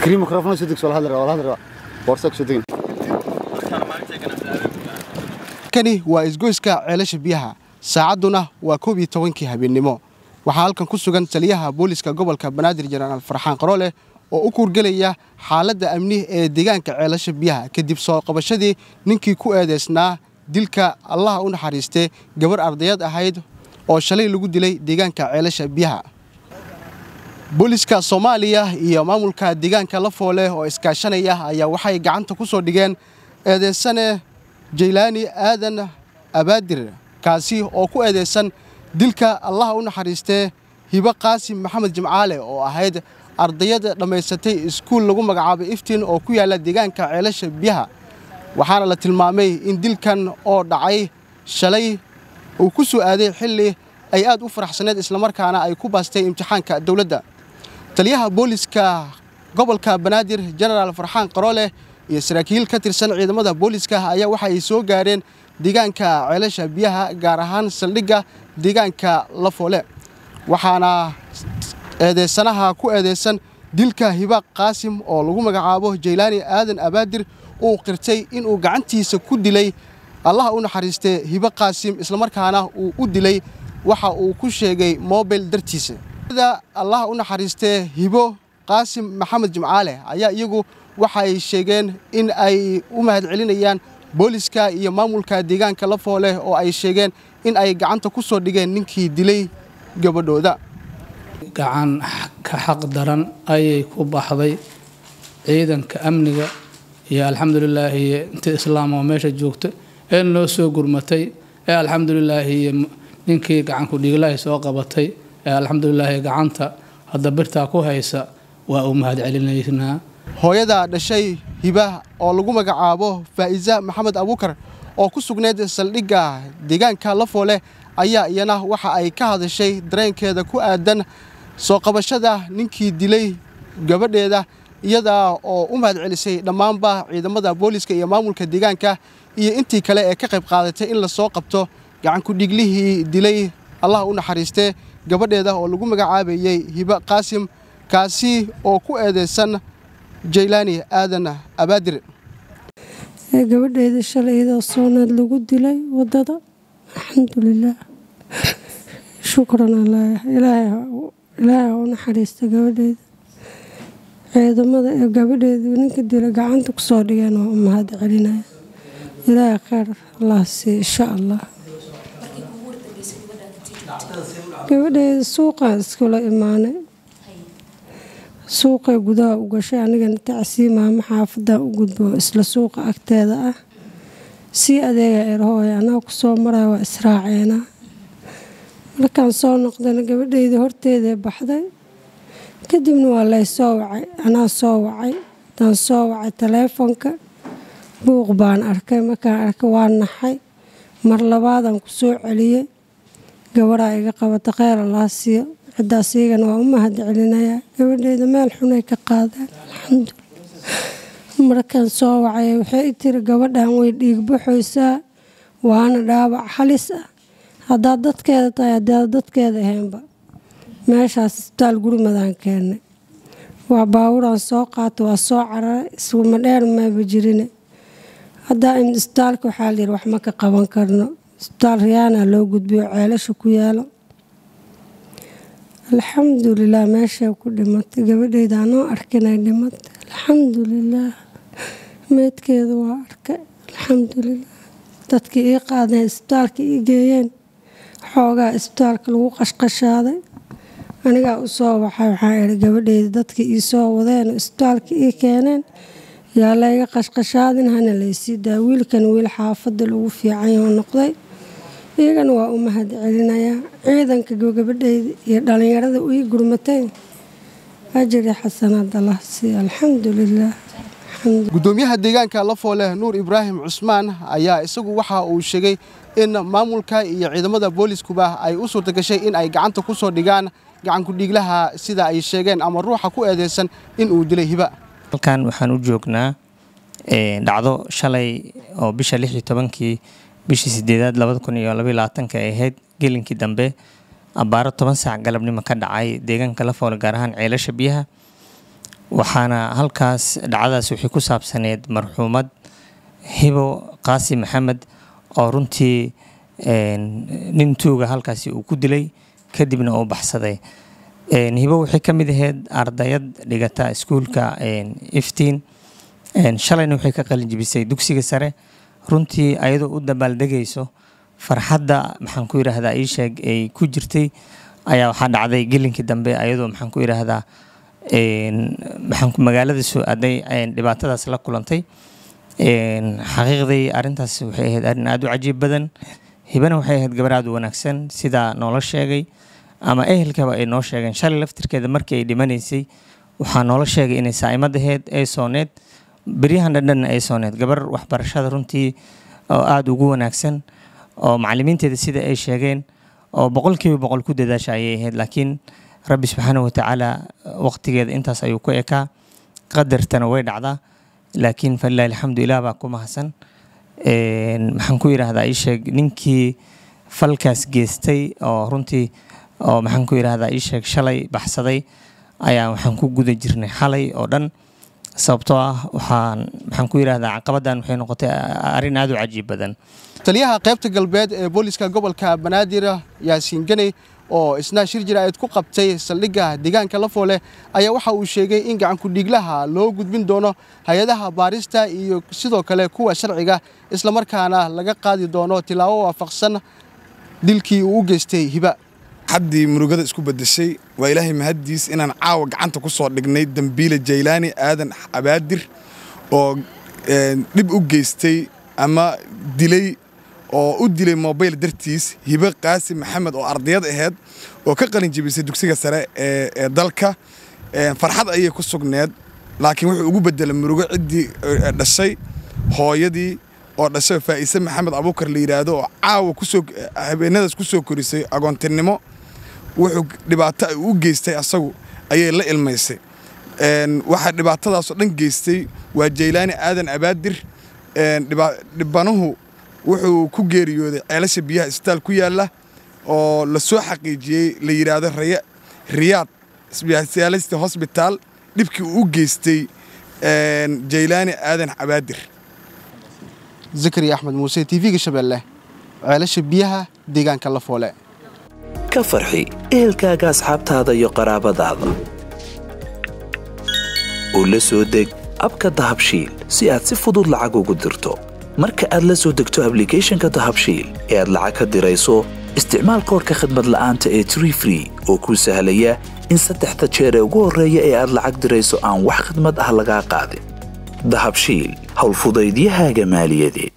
zakariya mikrofon soo degso wala hadli wala hadli boorsa soo degin kani waa isgoyska ceelasha biyaha saacadduna waa koob iyo tobankii habeennimo waxaa halkan ku sugan taliyaha booliska gobolka banaadir jenaraal farxaan qarooleh oo u kuurgelaya xaaladda amni ee deegaanka ceelasha biyaha kadib soo qabashadii ninkii ku eedeysnaa dilka allaha u naxariistee gabar ardayad ahayd oo shalay lagu dilay deegaanka ceelasha biyaha booliska soomaaliya iyo maamulka deegaanka lafoole oo iskaashanaya ayaa waxay gacanta ku soo dhigeen eedeysane jaylaani aadan abaadir kaasi oo ku eedeysan dilka allaha u naxariistee hibo qaasim maxamed jimcaale oo ahayd ardayad dhammaysatay iskuul lagu magacaabay iftiin oo ku yaalla deegaanka ceelasha biyaha waxaana la tilmaamay in dilkan oo dhacay shalay uu ku soo aaday xilli ay aad u faraxsaneed islamarkaana ay ku baastay imtixaanka dowladda taliyaha booliska gobolka banaadir jenaraal farxaan qarooleh iyo saraakiil ka tirsan ciidamada booliska ayaa waxa ay soo gaareen deegaanka ceelasha biyaha gaar ahaan saldhigga deegaanka lafoole waxaana eedeysanaha ku eedeysan dilka hibaaq qaasim oo lagu magacaabo jaylaani aadan abaadir uu qirtay inuu gacantiisa ku dilay allaha u naxariistee hibo qaasim islamarkaana uu u dilay waxa uu ku sheegay mobil dartiisa allaha u naxariistee hibo qaasim maxamed jimcaale ayaa iyagu waxa ay sheegeen in ay u mahadcelinayaan booliska iyo maamulka deegaanka lafoole oo ay sheegeen in ay gacanta ku soo dhigeen ninkii dilay gabadhooda gacan ka xaq daran ayay ku baxday ciidanka amniga iyo alxamdulilaahi inta islaam oo meesha joogta ee noo soo gurmatay ee alxamdulilaahi ninkii gacanku dhiiglahay soo qabatay ee alxamdulilaahi gacanta hadda birtaa ku haysa waa u mahad celinaynaa hooyada dhashay hiba oo lagu magacaabo faa'iisa maxamed abuukar oo ku sugnayd saldhigga deegaanka lafoole ayaa iyana waxa ay ka hadashay dareenkeeda ku aadan soo qabashada ninkii dilay gabadheeda iyada oo u mahad celisay dhammaanba ciidamada booliska iyo maamulka deegaanka iyo intii kale ee ka qayb qaadatay in lasoo qabto gacankudhiiglihii dilay allah u naxariistee gabadheeda oo lagu magacaabayey hiba qaasim kaasi oo ku eedeysan jaylaani aadan abaadir gabadheeda shalay iyadoo soonaad lagu dilay wadada alxamdulilaah shukran ilaahay ha u naxariista gabadheeda ciidamada ee gabadheeda ninka dila gacanta kusoo dhigeen waa u mahad celinaya ilaahay kheyr allah sii insha allah gabadheeda suuqaan iskula imaanay suuqay gudaha u gashay anigana tacsii maamo xaafadan u gudbo isla suuqa agteeda ah sii adeega erhooy anaa kusoo maraya waa israaceena markaan soo noqdana gabadheydii horteedae baxday kadibna waa lay soo wacay anaa soo wacay hadaan soo wacay taleefonka buuq baan arkay markaan arkay waa naxay mar labaadaan ku soo celiyey gabaraa iga qabata kheyr allaa siiyo ciddaas iyagana waa u mahad celinayaa gabadheeda meel xunay ka qaadeen alxamdulilah markaan soo wacay waxay tiri gabadhan way dhiigbaxoysaa waana dhaabac halis ah haddaad dadkeeda tahay haddaad dadkeeda ahaynba meeshaas isbitaal gurmadaan keennay waa baawuraan soo qaata waa soo cararay isuma dheer maaba jirine haddaa in isbitaalka waxaa layidhi wax ma ka qaban karno isbitaal riyaana loo gudbiyo ceelasha ku yaalo alxamdulilah meeshay ku dhimatay gabadheyda anoo arkinay dhimatay alxamdulilaah meydkeeda waa arkay alxamdulilah dadkii ii qaadeen isbitaalka ii geeyeen xoogaa isbitaalka lagu qashqashaaday anigaa u soo waxay waxaa ihi gabadheyda dadkii ii soo wadeen oo isbitaalka ii keeneen yaa layga qashqashaadin hana laysii daa wiilkan wiil xaafadda lagu fiicanyoo noqday iyagana waa u mahad celinayaa ciidanka gabadheyda iyo dhallinyarada ii gurmatay ajiri xasanaad allah siiyo alxamdulilah gudoomiyaha deegaanka lafoole nuur ibraahim cusmaan ayaa isagu waxa uu sheegay in maamulka iyo ciidamada booliskuba ay u suurta gashay in ay gacanta ku soo dhigaan gacankudhiiglaha sida ay sheegeen ama ruuxa ku eedeysan in uu dilay hiba halkan waxaan u joognaa dhacdo shalay oo bisha lix iyo tobankii bishii sideedaad labada kun iyo labaiyo labaatanka ay ahayd gelinkii dambe abbaaro toban saac galabnimo ka dhacay deegaanka lafoole gaar ahaan ceelasha biyaha waxaana halkaas dhacdadaas waxay ku saabsaneed marxuumad hibo qaasi maxamed oo runtii nin tuuga halkaasi uu ku dilay kadibna uu baxsaday hibo waxay ka mid ahayd ardayad dhigata iskuulka iftiin shalayna waxay ka qalin jibisay dugsiga sare runtii ayadoo u dabaaldegayso farxadda maxaan ku yidhaahdaa ii sheeg ay ku jirtay ayaa waxaa dhacday gelinkii dambe ayadoo maxaan ku yidhaahdaa maxaan magaalada soo aaday dhibaatadaas la kulantay xaqiiqdii arrintaas waxay ahayd arrin aada u cajiib badan hibana waxay ahayd gabar aada u wanaagsan sidaa noola sheegay ama ehelkaba ay noo sheegeen shalay laftirkeeda markii ay dhimanaysay waxaa noola sheegay inay saa'imad ahayd ay sooneed beryahan dhandhanna ay sooneed gabar waxbarashada runtii oo aada ugu wanaagsan oo macallimiinteeda sida ay sheegeen oo boqolkiiba boqol ku dadaasha ayay ahayd laakiin rabbi subxaana watacaala waqtigeeda intaas ayuu ku ekaa qadartana way dhacdaa laakiin falilahi alxamdu ilah baa ku mahadsan maxaan ku yidhaahdaa ii sheeg ninkii falkaas geystay oo runtii oo maxaan ku yidhaahdaa ii sheeg shalay baxsaday ayaa waxaan ku guda jirnay xalay oo dhan sababtoo ah waxaan maxaan ku yidhaahdaa caqabaddan waxay noqotay arrin aada u cajiib badan taliyaha qaybta galbeed ee booliska gobolka banaadir yaasiin ganey oo isna shir jiraa'id ku qabtay saldhigga deegaanka lafoole ayaa waxa uu sheegay in gacankudhiiglaha loo gudbin doono hay-adaha baarista iyo sidoo kale kuwa sharciga islamarkaana laga qaadi doono tilaabo waafaqsan dilkii uu u geystay hiba haddii murugada isku bedeshay waa ilaahay mahaddiis inaan caawa gacanta ku soo dhignay dembiile jaylaani aadan abaadir oo dhib u geystay ama dilay oo u dilay mobayl dartiis hibe qaasi maxamed oo ardayad ahayd oo ka qalin jebisay dugsiga sare ee dalka farxad ayay ku sugneed laakiin wuxuu ugu bedelay murugo ciddii dhashay hooyadii oo dhashay faa'ise maxamed abuukar la yidhaahdo oo caawa kusoo habeenadaas ku soo korisay agoontinimo wuxuu dhibaato u geystay asagu ayay la ilmaysay waxaa dhibaatadaasoo dhan geystay waa jaylaani aadan abaadir dhibanuhu wuxuu ku geeriyooday ceelasha biyaha isbitaal ku yaalla oo la soo xaqiijiyey la yidhaahdo riyaad sbiyaalista hosbitaal dhibkii uu u geystay jaylaani aadan abaadir zakari axmed muuse tv-ga shabeelle ceelasha biyaha deegaanka lafoole ka farxi ehelkaaga asxaabtaada iyo qaraabadaada oo la soo deg abka dahabshiil si aad si fudud lacag ugu dirto marka aad la soo degto ablicathonka dahabshiil ee aad lacag ka dirayso isticmaal koorka khadmad la'aanta ee tree free oo kuu sahlaya in saddexda jeer ee ugu horreeya ee aad lacag dirayso aan wax khadmad ah lagaa qaadin dahabshiil howlfudaydiyahaaga maaliyadeed